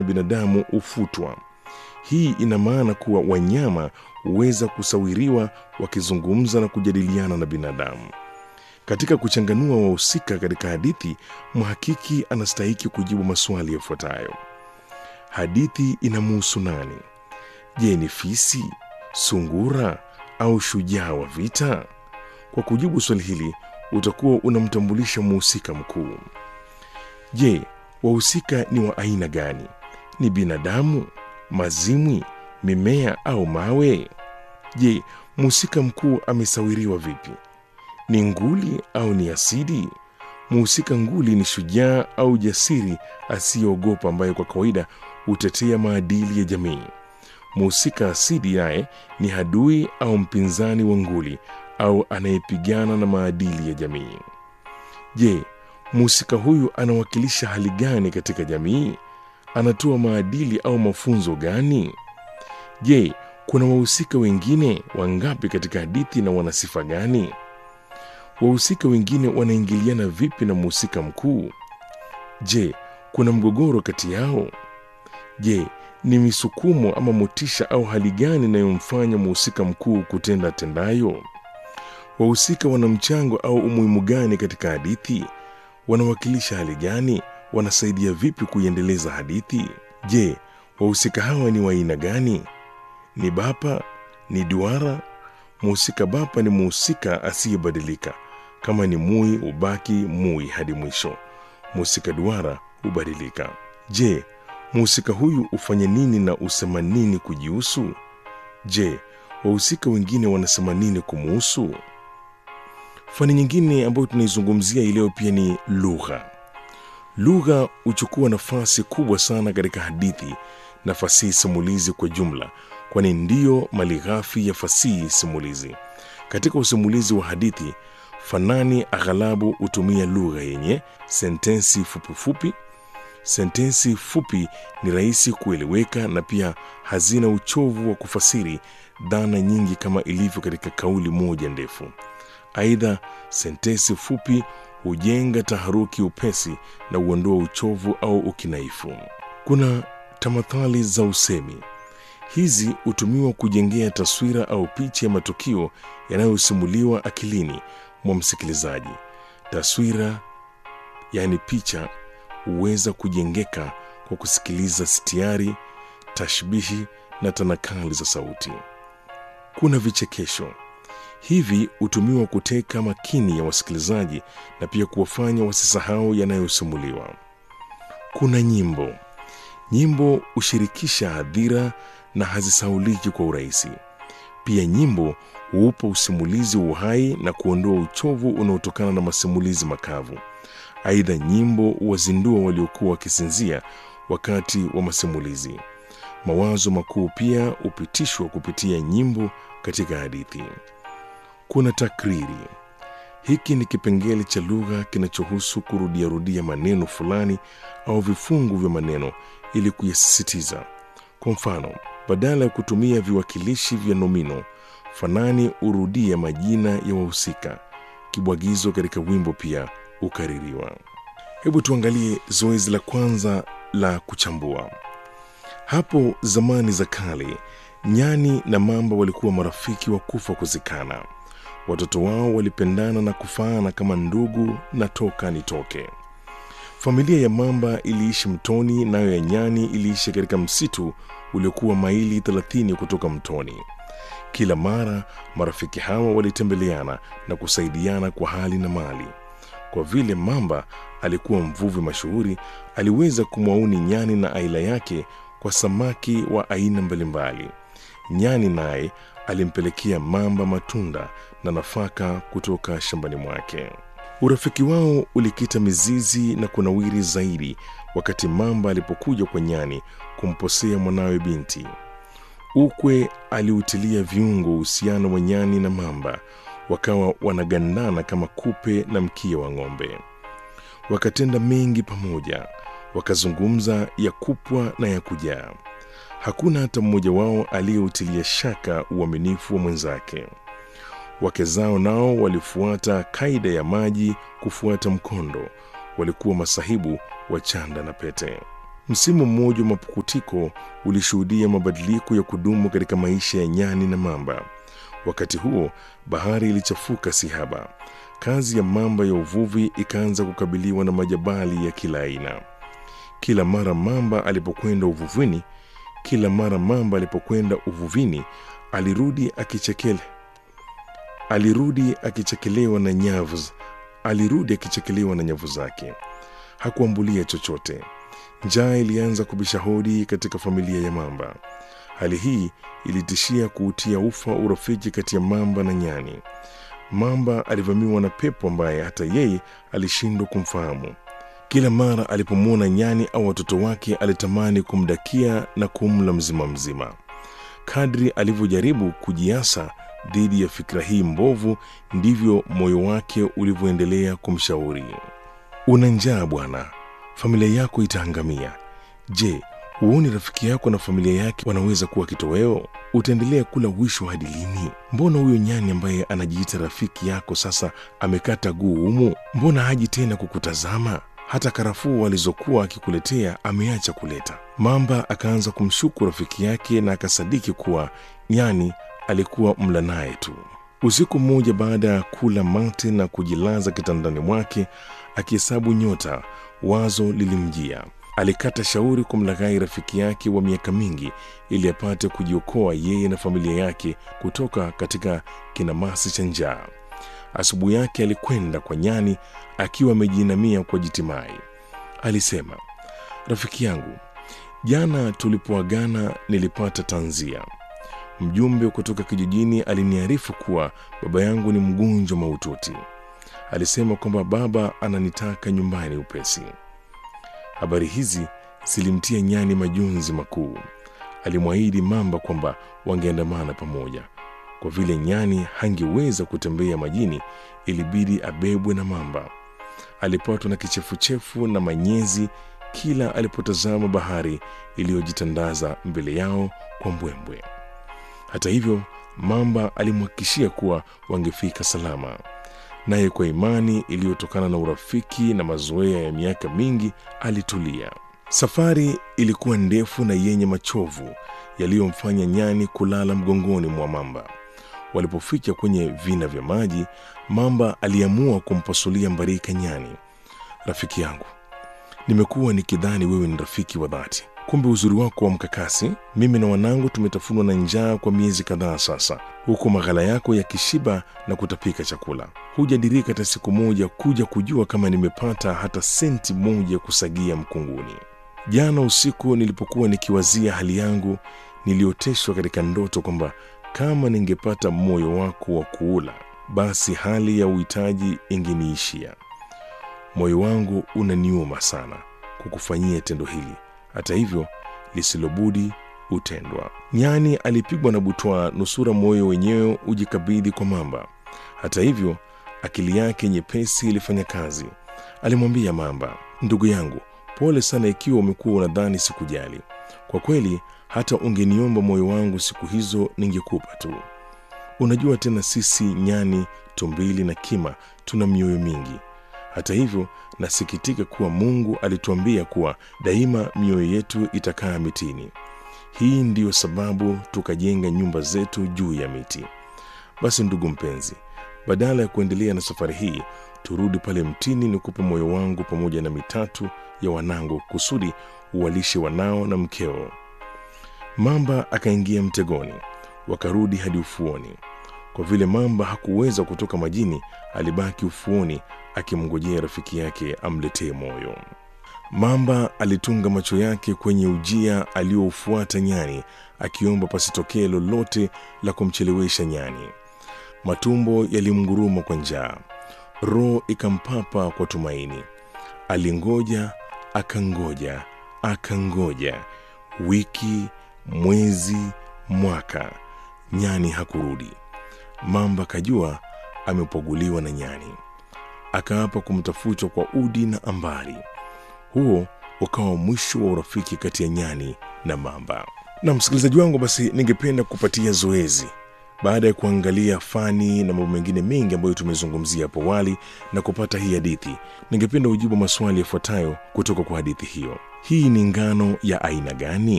binadamu hufutwa. Hii ina maana kuwa wanyama huweza kusawiriwa wakizungumza na kujadiliana na binadamu. Katika kuchanganua wahusika katika hadithi, mhakiki anastahiki kujibu maswali yafuatayo: hadithi inamuhusu nani? Je, ni fisi, sungura au shujaa wa vita? Kwa kujibu swali hili, utakuwa unamtambulisha mhusika mkuu. Je, wahusika ni wa aina gani? Ni binadamu, mazimwi, mimea au mawe? Je, mhusika mkuu amesawiriwa vipi? Ni nguli au ni asidi? Mhusika nguli ni shujaa au jasiri asiyeogopa, ambaye kwa kawaida hutetea maadili ya jamii. Mhusika asidi naye ni adui au mpinzani wa nguli au anayepigana na maadili ya jamii. Je, mhusika huyu anawakilisha hali gani katika jamii? Anatoa maadili au mafunzo gani? Je, kuna wahusika wengine wangapi katika hadithi na wana sifa gani? Wahusika wengine wanaingiliana vipi na mhusika mkuu? Je, kuna mgogoro kati yao? Je, ni misukumo ama motisha au hali gani inayomfanya mhusika mkuu kutenda tendayo? Wahusika wana mchango au umuhimu gani katika hadithi? Wanawakilisha hali gani? Wanasaidia vipi kuiendeleza hadithi? Je, wahusika hawa ni wa aina gani? Ni bapa? Ni duara? Mhusika bapa ni mhusika asiyebadilika. Kama ni mui, hubaki mui hadi mwisho. Mhusika duara hubadilika. Je, mhusika huyu hufanya nini na husema nini kujihusu? Je, wahusika wengine wanasema nini kumuhusu? Fani nyingine ambayo tunaizungumzia hii leo pia ni lugha. Lugha huchukua nafasi kubwa sana katika hadithi na fasihi simulizi kwa jumla, kwani ndiyo malighafi ya fasihi simulizi. Katika usimulizi wa hadithi, fanani aghalabu hutumia lugha yenye sentensi fupifupi. Sentensi fupi ni rahisi kueleweka na pia hazina uchovu wa kufasiri dhana nyingi kama ilivyo katika kauli moja ndefu. Aidha, sentensi fupi hujenga taharuki upesi na huondoa uchovu au ukinaifu. Kuna tamathali za usemi. Hizi hutumiwa kujengea taswira au picha ya matukio yanayosimuliwa akilini mwa msikilizaji. Taswira, yaani picha, huweza kujengeka kwa kusikiliza sitiari, tashbihi na tanakali za sauti. Kuna vichekesho. Hivi hutumiwa kuteka makini ya wasikilizaji na pia kuwafanya wasisahau yanayosimuliwa. Kuna nyimbo. Nyimbo hushirikisha hadhira na hazisauliki kwa urahisi. Pia nyimbo huupa usimulizi uhai na kuondoa uchovu unaotokana na masimulizi makavu. Aidha, nyimbo huwazindua waliokuwa wakisinzia wakati wa masimulizi. Mawazo makuu pia hupitishwa kupitia nyimbo katika hadithi. Kuna takriri. Hiki ni kipengele cha lugha kinachohusu kurudiarudia maneno fulani au vifungu vya maneno ili kuyasisitiza. Kwa mfano, badala ya kutumia viwakilishi vya nomino, fanani hurudia majina ya wahusika. Kibwagizo katika wimbo pia hukaririwa. Hebu tuangalie zoezi la kwanza la kuchambua. Hapo zamani za kale, nyani na mamba walikuwa marafiki wa kufa kuzikana. Watoto wao walipendana na kufaana kama ndugu na toka nitoke. Familia ya mamba iliishi mtoni, nayo ya nyani iliishi katika msitu uliokuwa maili 30 kutoka mtoni. Kila mara marafiki hawa walitembeleana na kusaidiana kwa hali na mali. Kwa vile mamba alikuwa mvuvi mashuhuri, aliweza kumwauni nyani na aila yake kwa samaki wa aina mbalimbali. Nyani naye alimpelekea mamba matunda na nafaka kutoka shambani mwake. Urafiki wao ulikita mizizi na kunawiri zaidi wakati mamba alipokuja kwa nyani kumposea mwanawe binti. Ukwe aliutilia viungo uhusiano wa nyani na mamba, wakawa wanagandana kama kupe na mkia wa ng'ombe. Wakatenda mengi pamoja, wakazungumza ya kupwa na ya kujaa. Hakuna hata mmoja wao aliyeutilia shaka uaminifu wa mwenzake. Wake zao nao walifuata kaida ya maji kufuata mkondo, walikuwa masahibu wa chanda na pete. Msimu mmoja wa mapukutiko ulishuhudia mabadiliko ya kudumu katika maisha ya nyani na mamba. Wakati huo bahari ilichafuka sihaba. Kazi ya mamba ya uvuvi ikaanza kukabiliwa na majabali ya kila aina. Kila mara mamba alipokwenda uvuvini, kila mara mamba alipokwenda uvuvini alirudi akichekele alirudi akichekelewa na nyavu alirudi akichekelewa na nyavu zake. Hakuambulia chochote. Njaa ilianza kubisha hodi katika familia ya mamba. Hali hii ilitishia kuutia ufa urafiki kati ya mamba na nyani. Mamba alivamiwa na pepo ambaye hata yeye alishindwa kumfahamu. Kila mara alipomwona nyani au watoto wake alitamani kumdakia na kumla mzima mzima. Kadri alivyojaribu kujiasa dhidi ya fikra hii mbovu, ndivyo moyo wake ulivyoendelea kumshauri. Una njaa bwana, familia yako itaangamia. Je, huoni rafiki yako na familia yake wanaweza kuwa kitoweo? Utaendelea kula wisho hadi lini? Mbona huyo nyani ambaye anajiita rafiki yako sasa amekata guu humu? Mbona haji tena kukutazama? Hata karafuu alizokuwa akikuletea ameacha kuleta. Mamba akaanza kumshuku rafiki yake na akasadiki kuwa nyani alikuwa mla naye tu. Usiku mmoja, baada ya kula mate na kujilaza kitandani mwake akihesabu nyota, wazo lilimjia. Alikata shauri kumlaghai rafiki yake wa miaka mingi ili apate kujiokoa yeye na familia yake kutoka katika kinamasi cha njaa. Asubuhi yake alikwenda kwa nyani akiwa amejiinamia kwa jitimai. Alisema, rafiki yangu, jana tulipoagana nilipata tanzia. Mjumbe kutoka kijijini aliniarifu kuwa baba yangu ni mgonjwa mahututi. Alisema kwamba baba ananitaka nyumbani upesi. Habari hizi zilimtia nyani majonzi makuu. Alimwahidi mamba kwamba wangeandamana pamoja. Kwa vile nyani hangeweza kutembea majini, ilibidi abebwe na mamba. Alipatwa na kichefuchefu na manyezi kila alipotazama bahari iliyojitandaza mbele yao kwa mbwembwe. Hata hivyo, mamba alimhakikishia kuwa wangefika salama, naye kwa imani iliyotokana na urafiki na mazoea ya miaka mingi alitulia. Safari ilikuwa ndefu na yenye machovu yaliyomfanya nyani kulala mgongoni mwa mamba. Walipofika kwenye vina vya maji, mamba aliamua kumpasulia mbarika nyani. Rafiki yangu, nimekuwa nikidhani wewe ni rafiki wa dhati, kumbe uzuri wako wa mkakasi. Mimi na wanangu tumetafunwa na njaa kwa miezi kadhaa sasa, huku maghala yako yakishiba na kutapika chakula. Hujadirika hata siku moja kuja kujua kama nimepata hata senti moja kusagia mkunguni. Jana usiku nilipokuwa nikiwazia hali yangu, nilioteshwa katika ndoto kwamba kama ningepata moyo wako wa kuula, basi hali ya uhitaji ingeniishia. Moyo wangu unaniuma sana kukufanyia tendo hili, hata hivyo lisilobudi hutendwa. Nyani alipigwa na butwaa, nusura moyo wenyewe ujikabidhi kwa mamba. Hata hivyo akili yake nyepesi ilifanya kazi. Alimwambia mamba, ndugu yangu, pole sana ikiwa umekuwa unadhani sikujali. Kwa kweli hata ungeniomba moyo wangu siku hizo ningekupa tu. Unajua tena, sisi nyani, tumbili na kima tuna mioyo mingi. Hata hivyo nasikitika kuwa Mungu alituambia kuwa daima mioyo yetu itakaa mitini. Hii ndiyo sababu tukajenga nyumba zetu juu ya miti. Basi ndugu mpenzi, badala ya kuendelea na safari hii, turudi pale mtini, nikupe moyo wangu pamoja na mitatu ya wanangu, kusudi uwalishe wanao na mkeo. Mamba akaingia mtegoni, wakarudi hadi ufuoni. Kwa vile mamba hakuweza kutoka majini, alibaki ufuoni akimngojea rafiki yake amletee moyo. Mamba alitunga macho yake kwenye ujia aliyoufuata nyani, akiomba pasitokee lolote la kumchelewesha nyani. Matumbo yalimnguruma kwa njaa, roho ikampapa kwa tumaini. Alingoja, akangoja, akangoja, wiki, mwezi, mwaka, nyani hakurudi. Mamba kajua amepoguliwa na nyani, akaapa kumtafuta kwa udi na ambari. Huo ukawa mwisho wa urafiki kati ya nyani na mamba. Na msikilizaji wangu, basi ningependa kupatia zoezi baada ya kuangalia fani na mambo mengine mengi ambayo tumezungumzia hapo awali na kupata hii hadithi, ningependa ujibu maswali yafuatayo kutoka kwa hadithi hiyo. hii ni ngano ya aina gani?